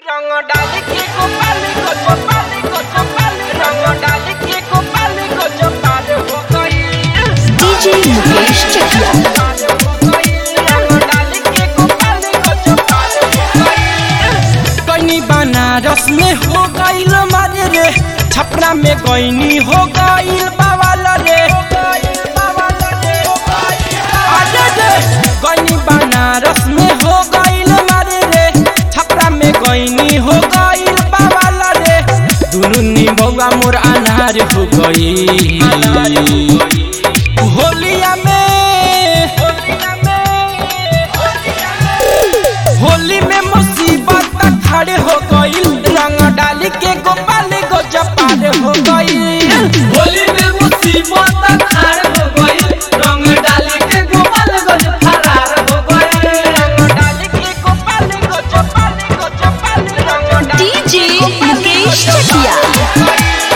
रंग डाली के गोपाली को चोपाली को चोपाली रंग डाली के गोपाली को चोपाल हो गई DJ मुकेश चकिया पाल हो गई रंग डाली के गोपाली को चोपाल हो गई गईनी बनारस में हो गईल मारे रे छपरा में गईनी हो गईल बावल रे अरे रे गईनी बनारस में हो गईल मारे रे छपरा में गईनी हो गईल बावल रे दुनु निबौआ मोर अनार हो गई होलिया में होली में मुसीबत खड़े हो गई रंग डाली के गोपाल गो जपाल हो गई होली में मुसीबत खार हो गई रंग डाली के गोपाल गंज फरार हो गई रंग डाली के गोपाली को चोपाली को चोपाली रंग डाली DJ मुकेश चकिया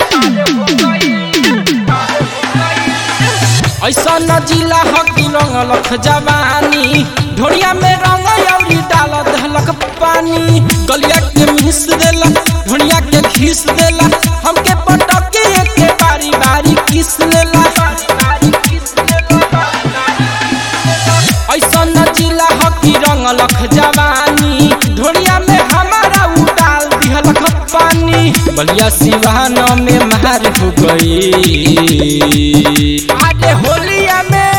ऐसा न जिला हकी रंग लख जवानी ढोड़िया में रंग अउरी डाल दहलक पानी गलिया के मिस देला ढोड़िया के घिस देला हमके पटके के बारी बारी किस लेला ऐसा न जिला हकी रंग लख जवानी ढोड़िया में हमारा उडाल दिहलक पानी बलिया सिवान में मार हो गई आगे होलिया में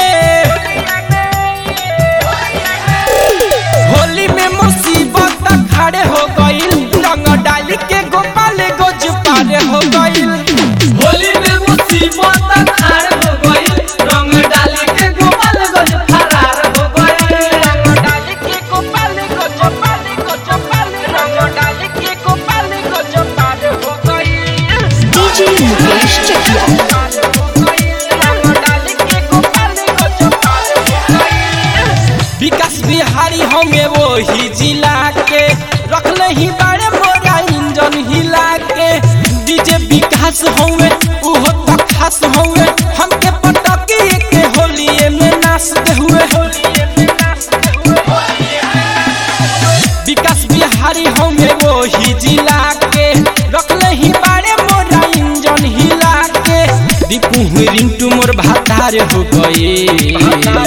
होली में मुसीबत खड़े हो गई रंग डाली के गोपाल गोज पारे हो गई होली में मुसीबत खार हो गई रंग डाली के गोपाल गंज फरार हो गई रंग डाली के गोपाली को चोपाली को चोपाली रंग डाली के गोपाली को चोपाल हो गई DJ मुकेश चकिया रंग डाली के गोपाली को चोपाल हो गई विकास बिहारी होंगे वो ही जिला के रखले ही बड़े मोरा इंजन हिला के डीजे विकास होंगे उहो तो खास होंगे हमके पटकी के होलिए में नाचते हुए विकास बिहारी होंगे वो ही जिला के रखले ही बड़े मोरा इंजन हिला के दीपू रिंटू मोर भातार हो गए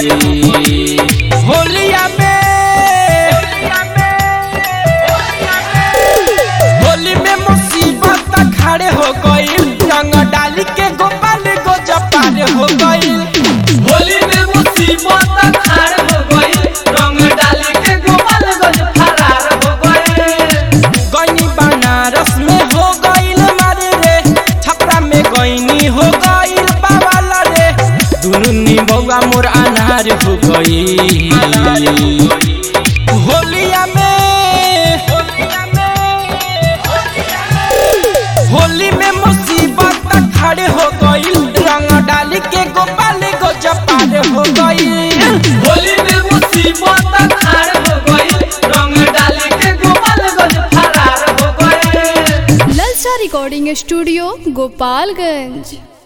होलिया में होली में मुसीबत खड़े हो गई रंग डाली के गोपाल गो जपाल हो गई होली में मुसीबत खार हो गई रंग डाली के गोपाल गंज फरार हो गई गईनी बनारस में हो गईल मारे रे छपरा में गईनी हो गईल बावल रे दुनु निबौआ मोर अनार हो गई होलिया में होली में मुसीबत खड़े हो गई रंग डाली के गोपाल गो जपाल हो गई होली में मुसीबत खार हो गई रंग डाली के गोपाल गंज फरार हो गई ललचा रिकॉर्डिंग स्टूडियो गोपालगंज